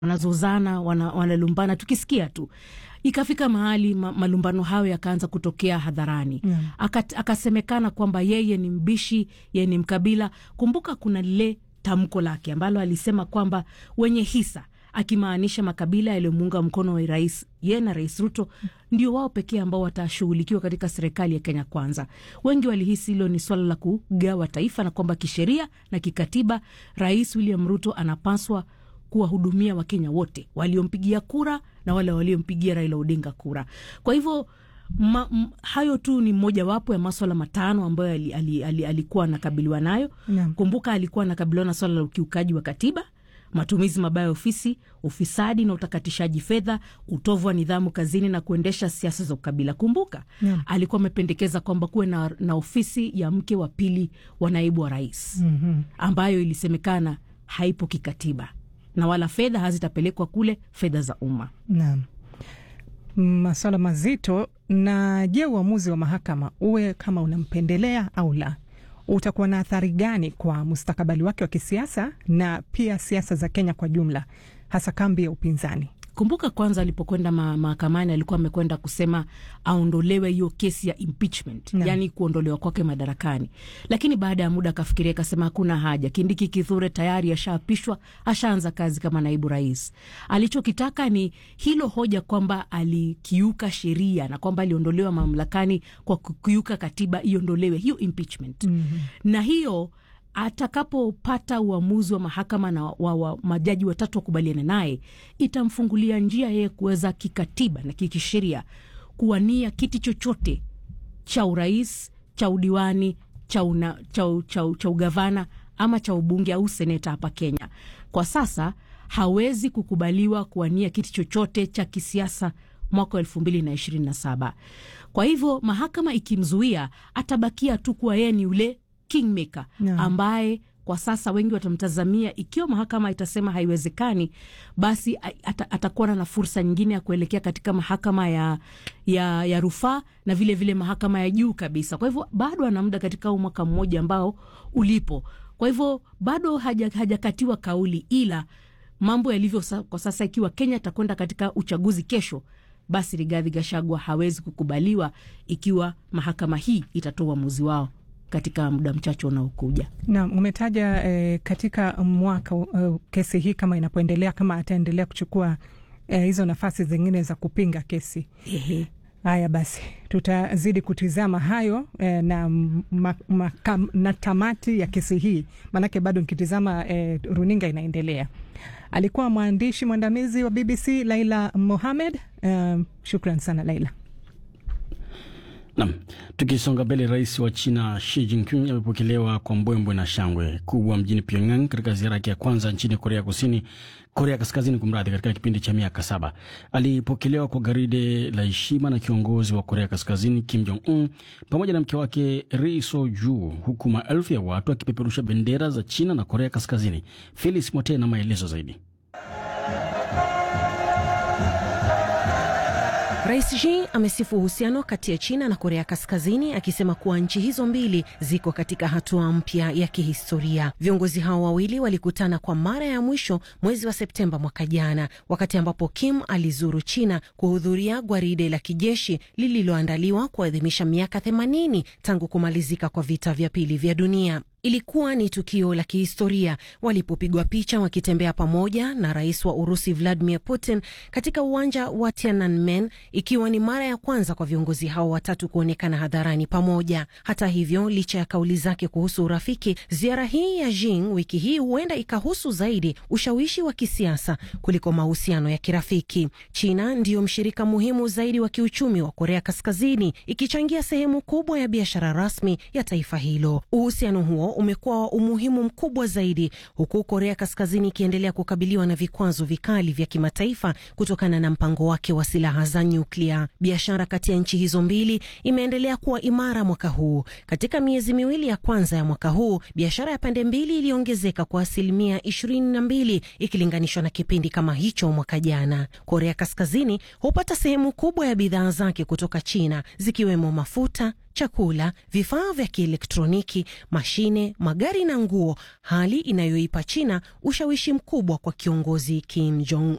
wanazozana wana, wanalumbana tukisikia tu ikafika mahali ma, malumbano hayo yakaanza kutokea hadharani Yeah. Akat, akasemekana kwamba yeye ni mbishi yeye ni mkabila kumbuka kuna lile tamko lake ambalo alisema kwamba wenye hisa akimaanisha makabila yaliyomuunga mkono wa rais ye na rais ruto ndio wao pekee ambao watashughulikiwa katika serikali ya kenya kwanza wengi walihisi hilo ni swala la kugawa taifa na kwamba kisheria na kikatiba rais william ruto anapaswa kuwahudumia wakenya wote waliompigia kura na wale waliompigia raila odinga kura kwa hivyo ma, m, hayo tu ni mojawapo ya maswala matano ambayo ali, ali, ali, alikuwa anakabiliwa nayo Naam. kumbuka alikuwa anakabiliwa na swala la ukiukaji wa katiba matumizi mabaya ya ofisi ufisadi na utakatishaji fedha utovu wa nidhamu kazini na kuendesha siasa za ukabila kumbuka Naam. alikuwa amependekeza kwamba kuwe na, na ofisi ya mke wa pili wa naibu wa rais Mhm. ambayo ilisemekana haipo kikatiba na wala fedha hazitapelekwa kule fedha za umma Naam, maswala mazito. Na je, uamuzi wa mahakama uwe kama unampendelea au la, utakuwa na athari gani kwa mustakabali wake wa kisiasa na pia siasa za Kenya kwa jumla, hasa kambi ya upinzani? kumbuka kwanza alipokwenda ma- mahakamani alikuwa amekwenda kusema aondolewe hiyo kesi ya impeachment Naam. yaani kuondolewa kwake madarakani lakini baada ya muda akafikiria akasema hakuna haja kindiki kithure tayari ashaapishwa ashaanza kazi kama naibu rais alichokitaka ni hilo hoja kwamba alikiuka sheria na kwamba aliondolewa mamlakani kwa kukiuka katiba iondolewe hiyo impeachment mm-hmm. na hiyo atakapopata uamuzi wa mahakama na wa, wa majaji watatu wakubaliana naye itamfungulia njia yeye kuweza kikatiba na kikisheria kuwania kiti chochote cha urais cha udiwani cha, una, cha, u- cha, u- cha ugavana ama cha ubunge au seneta hapa kenya kwa sasa hawezi kukubaliwa kuwania kiti chochote cha kisiasa mwaka wa elfu mbili na ishirini na saba kwa hivyo mahakama ikimzuia atabakia tu kuwa yeye ni yule kingmaker Naam. ambaye kwa sasa wengi watamtazamia ikiwa mahakama itasema haiwezekani basi a- ata, atakuwa na fursa nyingine ya kuelekea katika mahakama ya, ya, ya rufaa na vile vile mahakama ya juu kabisa kwa hivyo bado ana muda katika huu mwaka mmoja ambao ulipo kwa hivyo bado haja- hajakatiwa kauli ila mambo yalivyo sa, kwa sasa ikiwa kenya atakwenda katika uchaguzi kesho basi rigadhi gashagwa hawezi kukubaliwa ikiwa mahakama hii itatoa uamuzi wao katika muda mchache unaokuja Naam, umetaja eh, katika mwaka uh, kesi hii kama inapoendelea, kama ataendelea kuchukua eh, hizo nafasi zingine za kupinga kesi. Ehe. Haya basi, tutazidi kutizama hayo eh, na, ma, ma, kam, na tamati ya kesi hii, maanake bado nikitizama eh, runinga inaendelea. Alikuwa mwandishi mwandamizi wa BBC Laila Mohamed. Eh, shukran sana Laila. Nam, tukisonga mbele, rais wa China Xi Jinping amepokelewa kwa mbwembwe na shangwe kubwa mjini Pyongyang katika ziara yake ya kwanza nchini Korea Kusini, Korea Kaskazini kumradhi, katika kipindi cha miaka saba. Alipokelewa kwa garide la heshima na kiongozi wa Korea Kaskazini Kim Jong Un pamoja na mke wake Ri Soju, huku maelfu ya watu wakipeperusha bendera za China na Korea Kaskazini. Felix Mote na maelezo zaidi. Rais Xi amesifu uhusiano kati ya China na Korea Kaskazini akisema kuwa nchi hizo mbili ziko katika hatua mpya ya kihistoria. Viongozi hao wawili walikutana kwa mara ya mwisho mwezi wa Septemba mwaka jana, wakati ambapo Kim alizuru China kuhudhuria gwaride la kijeshi lililoandaliwa kuadhimisha miaka 80 tangu kumalizika kwa vita vya pili vya dunia. Ilikuwa ni tukio la kihistoria walipopigwa picha wakitembea pamoja na rais wa Urusi Vladimir Putin katika uwanja wa Tiananmen, ikiwa ni mara ya kwanza kwa viongozi hao watatu kuonekana hadharani pamoja. Hata hivyo, licha ya kauli zake kuhusu urafiki, ziara hii ya Jing wiki hii huenda ikahusu zaidi ushawishi wa kisiasa kuliko mahusiano ya kirafiki. China ndiyo mshirika muhimu zaidi wa kiuchumi wa Korea Kaskazini, ikichangia sehemu kubwa ya biashara rasmi ya taifa hilo. Uhusiano huo umekuwa wa umuhimu mkubwa zaidi huku Korea Kaskazini ikiendelea kukabiliwa na vikwazo vikali vya kimataifa kutokana na mpango wake wa silaha za nyuklia. Biashara kati ya nchi hizo mbili imeendelea kuwa imara mwaka huu. Katika miezi miwili ya kwanza ya mwaka huu, biashara ya pande mbili iliongezeka kwa asilimia ishirini na mbili ikilinganishwa na kipindi kama hicho mwaka jana. Korea Kaskazini hupata sehemu kubwa ya bidhaa zake kutoka China zikiwemo mafuta chakula, vifaa vya kielektroniki, mashine, magari na nguo, hali inayoipa China ushawishi mkubwa kwa kiongozi Kim Jong